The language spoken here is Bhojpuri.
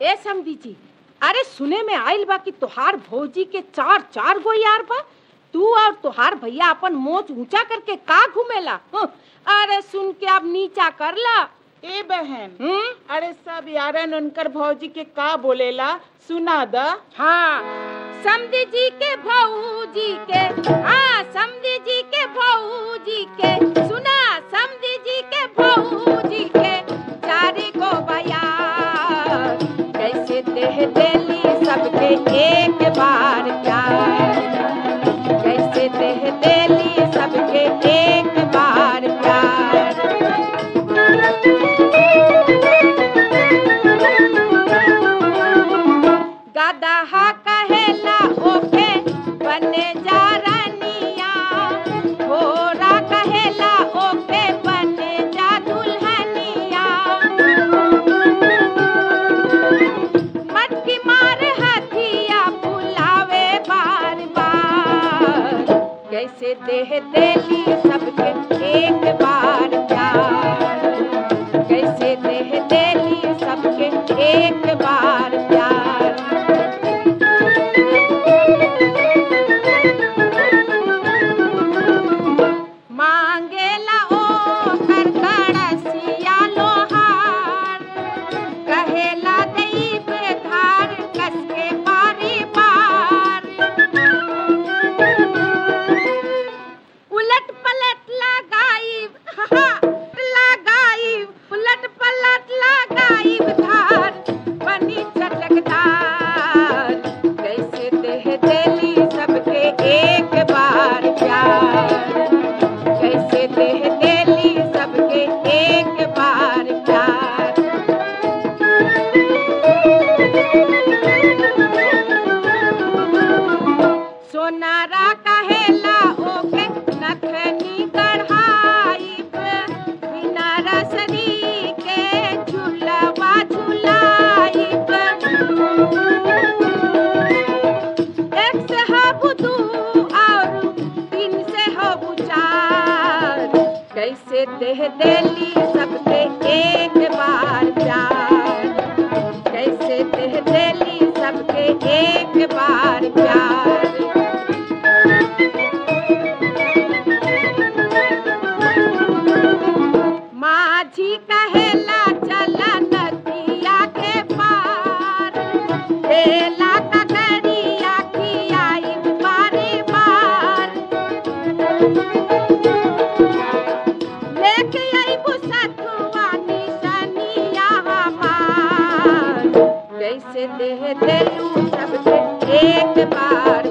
ए समधी जी अरे सुने में आइल बा कि तोहार भौजी के चार चार गो यार बा तू और तोहार भैया अपन मोच ऊंचा करके का घूमेला हं, अरे सुन के अब नीचा कर ला ए बहन हम्म अरे सब यारन उनकर भौजी के का बोलेला सुना द हाँ समधी जी के भौजी के हाँ समधी जी के भौजी के सुना समधी जी के भौजी के चारे को बयार कैसे देह देली सबके एक बार प्यार कैसे देह देली सबके एक बार प्यार गदहा कहेला ओके बने जा रानिया घोड़ा कहेला ओके बने जा दुल्हनिया मटकी मार हथिया बुलावे बार बार कैसे देह देली सबके एक बार प्यार कैसे देह देली सबके एक बार प्यार मांगेला ओ कर कड़सिया लोहार कहेला दैब धार कसके बारी बार उलट पलट लगाइब हा, लगाइब उलट पलट लगाइब धार बनी चटकदार कैसे देह देली सबके एक बार प्यार कैसे देह देली सबके एक बार प्यार सोनारा कहेला ओके नथनी कढ़ाइब बिना रसरी के झुलवा झुलाइब एक से हब दू और तीन से हब चार कैसे देह देली सबके एक बार प्यार कैसे देह देली सबके एक बार प्यार माझी कहेला चला नदिया के पार हेला ककरिया खियाई बारी बार लेके आई बुसतुआ निशनिया हमार कैसे देह देलू सबके एक बार